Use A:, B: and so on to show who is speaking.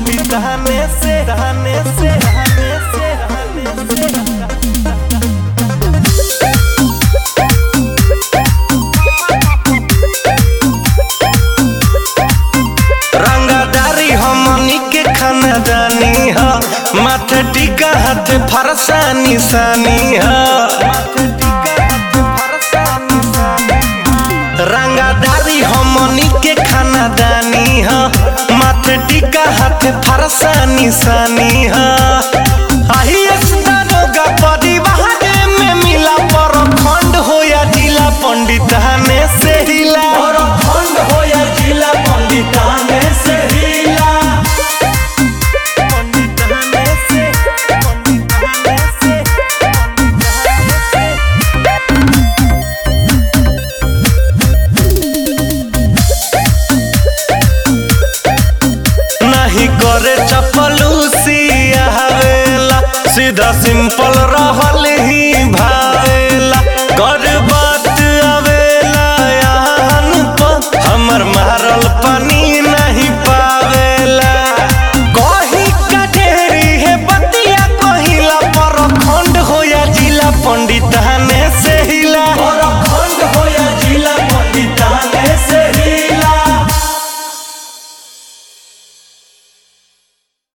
A: पंडिताने से रहने से रहने से रहने से रंगादारी हमनी के खानदानी ह माथे टीका हाथ फरसा निशानी ह रंगादारी हमनी के खानदानी ह माथे टीका हाथ फरसा निशानी ह आही दारोगा परिवार में मिला पर खंड हो या जिला पंडिताने से हिला
B: खंड हो या जिला पंडिताने से हिला
A: पंडिताने से पंडिताने से पंडिताने से नहीं करे चपलूसी आवेला सीधा सिंपल रहल ही भावेला कर